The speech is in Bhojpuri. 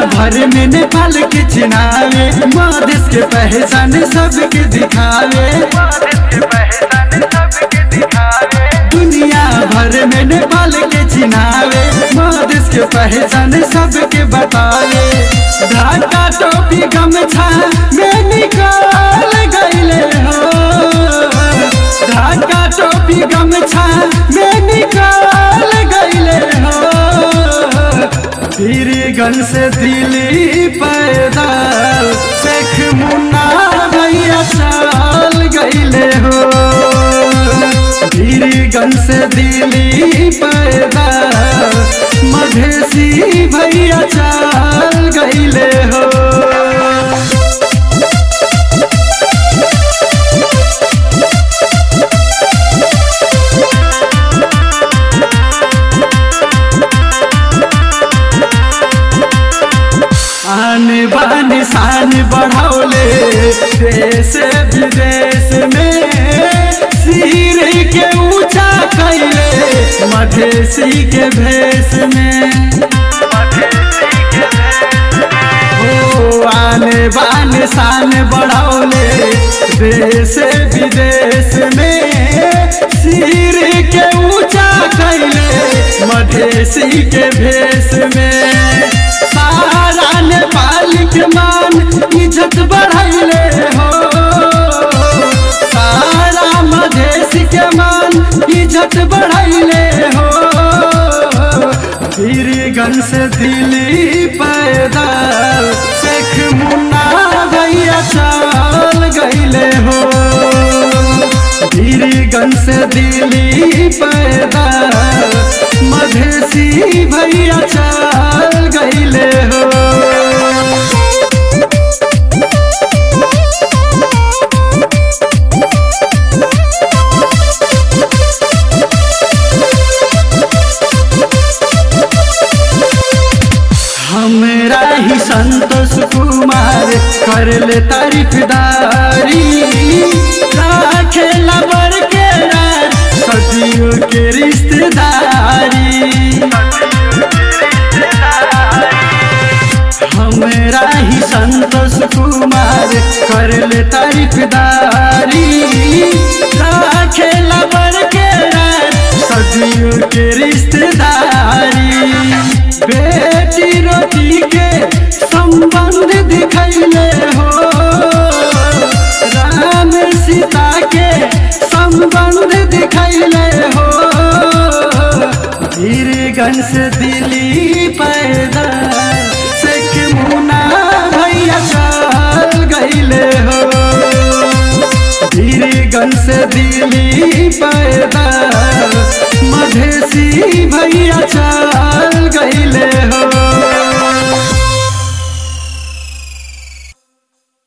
भर में नेपाल के चिनावे मधेश के पहचान सबके दिखावे दुनिया भर में नेपाल के चिनावे मधेश के पहचान सबके बतावे ढाका टोपी गमछा में निकाल गईले हो ढाका टोपी गमछा में निकाल गईले हो पीरीगंज से दिल्ली पैदल शेख मुन्ना भैया चल गईले हो पीरीगंज से दिल्ली पैदल मधेसी भैया चल गईले हो आन बान शान बढ़ौले देश विदेश में सिर के ऊंचा कैले मधेसी के भेष में ओ आने बान शान बढ़ौले देश विदेश में सिर के ऊंचा कैले मधेसी के भेष में सारा नेपाल के मान इज्जत बढ़ैले हो सारा मधेसी के मान इज्जत बढ़ैले हो पीरगंज से दिल्ली पैदल शेख मुन्ना भैया चल गईले हो पीरगंज से दिल्ली पैदल मधेसी भैया चल गईले हो हमरा ही संतोष कुमार कर ले तारीफदारी खेला बर के सदियों के रिश्तेदारी हमरा ही संतोष कुमार कर ले तारीफदारी खेला बर के सदियों के रिश्तेदारी बेटी रोटी के संबंध दिखैले हो राम सीता के संबंध दिखैले हो वीरगंज से दिल्ली पैदल शेख मुना भैया चल गईले हो वीरगंज से दिल्ली पैदल